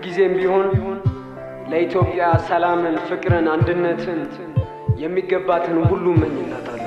ሁልጊዜም ቢሆን ለኢትዮጵያ ሰላምን፣ ፍቅርን፣ አንድነትን የሚገባትን ሁሉ እመኝላታለሁ።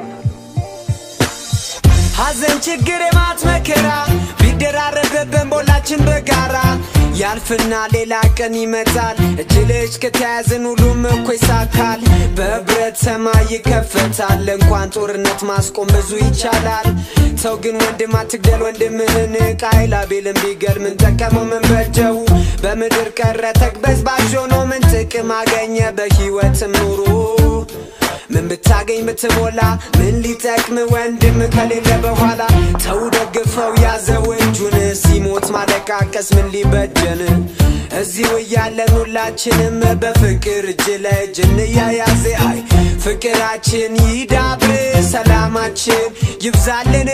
ሐዘን ችግር የማት መከራ ቢደራረብብን ቦላችን በጋራ ያልፍና ሌላ ቀን ይመጣል። እጅ ለእጅ ከተያዝን ሁሉም እኮ ይሳካል። በህብረት ሰማይ ይከፈታል። እንኳን ጦርነት ማስቆም ብዙ ይቻላል። ሰው ግን ወንድም አትግደል ወንድምህን ቃይል አቤልን ቢገል ምን ጠቀመው ምን በጀው? በምድር ቀረ ተቅበዝባዥ ሆኖ ምን ጥቅም አገኘ በህይወትም ኑሮ ምን ብታገኝ ብትሞላ ምን ሊጠቅም ወንድም ከሌለ በኋላ ተው ደግፈው ያዘው እጁን ሲሞት ማለቃቀስ ምን ሊበጀን እዚሁ እያለን ሁላችንም በፍቅር እጅ ለእጅ እንያያዝ አይ ፍቅራችን ይዳብር ሰላማችን ይብዛልን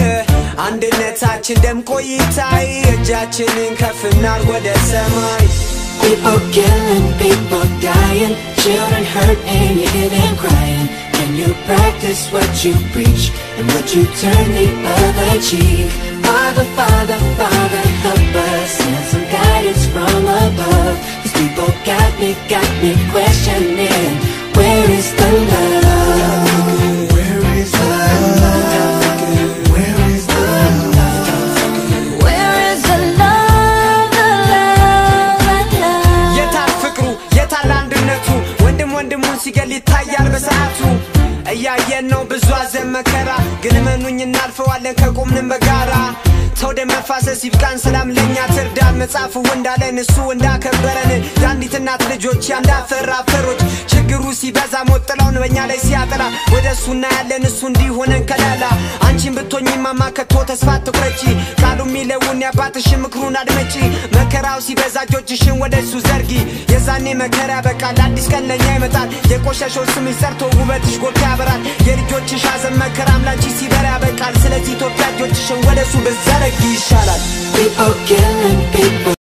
አንድነታችን ደምቆ ይታይ እጃችንን ከፍ እናርግ ወደ ሰማይ People killing, people dying, children hurt and you hear them crying. Can you practice what you preach and would you turn the other cheek? Father, Father, Father, help us send some guidance from above. These people got me, got me questioning, where is the love? Where is the love? Where is the love? Where is the love, the love, the love? የታል ፍቅሩ የታል አንድነቱ ወንድም ወንድሙን ሲገል ይታያል በሰዓቱ እያየን ነው ብዙ አዘን መከራ ግን እመኑኝ እናልፈዋለን ከቆምንም በጋራ ሰው ደም መፋሰስ ይብቃን ሰላም ለእኛ ትርዳን መጽሐፉ እንዳለን እሱ እንዳከበረን የአንዲት እናት ልጆች የአንድ አፈር አፈሮች ችግሩ ሲበዛ ሞት ጥላውን በእኛ ላይ ሲያጠላ ወደ እሱ እናያለን እሱ እንዲሆነን ከለላ አንቺን ብትሆኝ ማማ ከቶ ተስፋ ትቁረጪ ቃሉ የሚለውን የአባትሽን ምክሩን አድመጪ መከራው ሲበዛ እጆችሽን ወደ እሱ ዘርጊ የዛኔ መከራ ያበቃል አዲስ ቀን ለእኛ ይመጣል የቆሸሸው ስምሽ ሰርቶ ውበትሽ ጎልቶ ያበራል የልጆችሽ ሐዘን መከራም ላንቺ ሲበራ ያበቃል ስለዚህ ኢትዮጵያ እጆችሽን ወደ እሱ ብዘረጊ ይሻላል People killing,